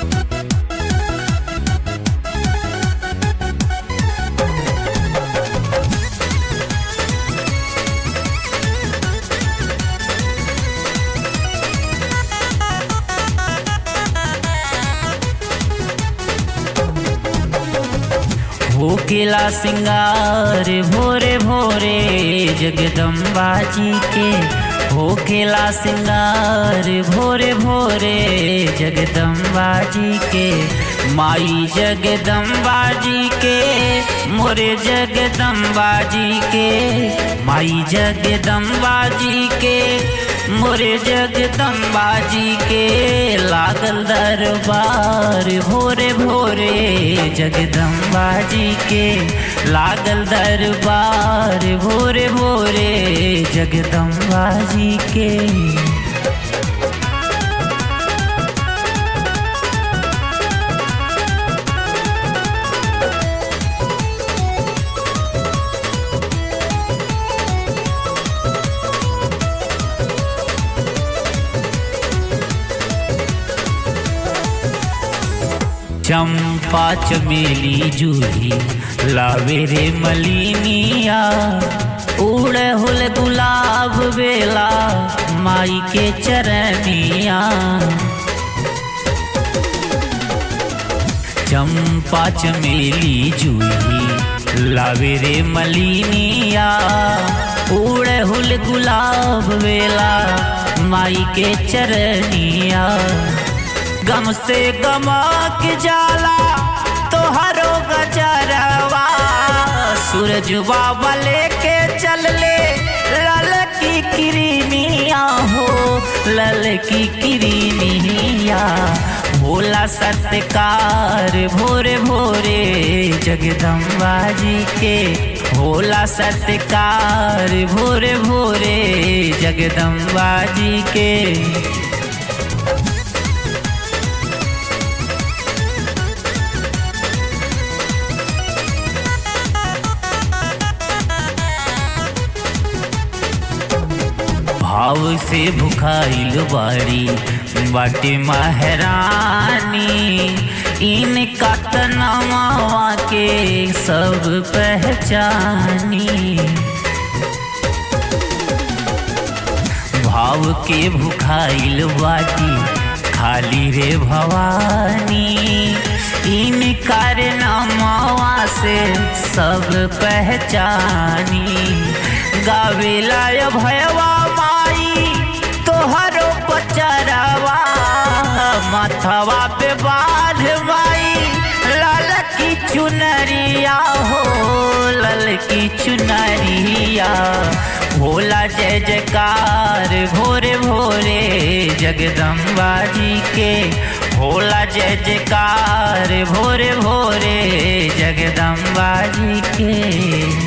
होकेला सिंगार भोरे भोरे जगदम्बा जी के होकेला सिंगार भोरे भोरे जगदम्बा जी के माई जगदम्बा जी के मोरे जगदम्बा जी के माई जगदम्बा जी के मोरे जगदम्बा जी के लागल दरबार भोरे भोरे जगदम्बा जी के लागल दरबार भोरे भोरे जगदम्बा जी के चंपा चमेली जूही लावे रे मलिनिया उड़े हुल गुलाब बेला माई के चरनिया चंपा चमेली जूही लावे रे मलिनिया उड़े हुल गुलाब बेला माई के चरनिया गम से गमक जाला तोहरो गजरवा सूरज बाबा लेके चल ले लल की किरनिया हो लल की किरनिया भोला सत्कार भोरे भोरे जगदम्बा जी के भोला सत्कार भोरे भोरे जगदम्बा जी के भाव से भुखाइल बाड़ी बाटे महरानी इनका तनावा के सब पहचानी भाव के भुखाइल बाटी खाली रे भवानी इन कारनामावा से सब पहचानी गावेला भयवा माई तोहरो पचरवा माथवा पे बाढ़ माई लाल की चुनरिया हो लल की चुनरिया भोला जय जयकार भोरे भोरे जगदम्बा जी के भोला जय जयकार भोरे भोरे जगदम्बा जी के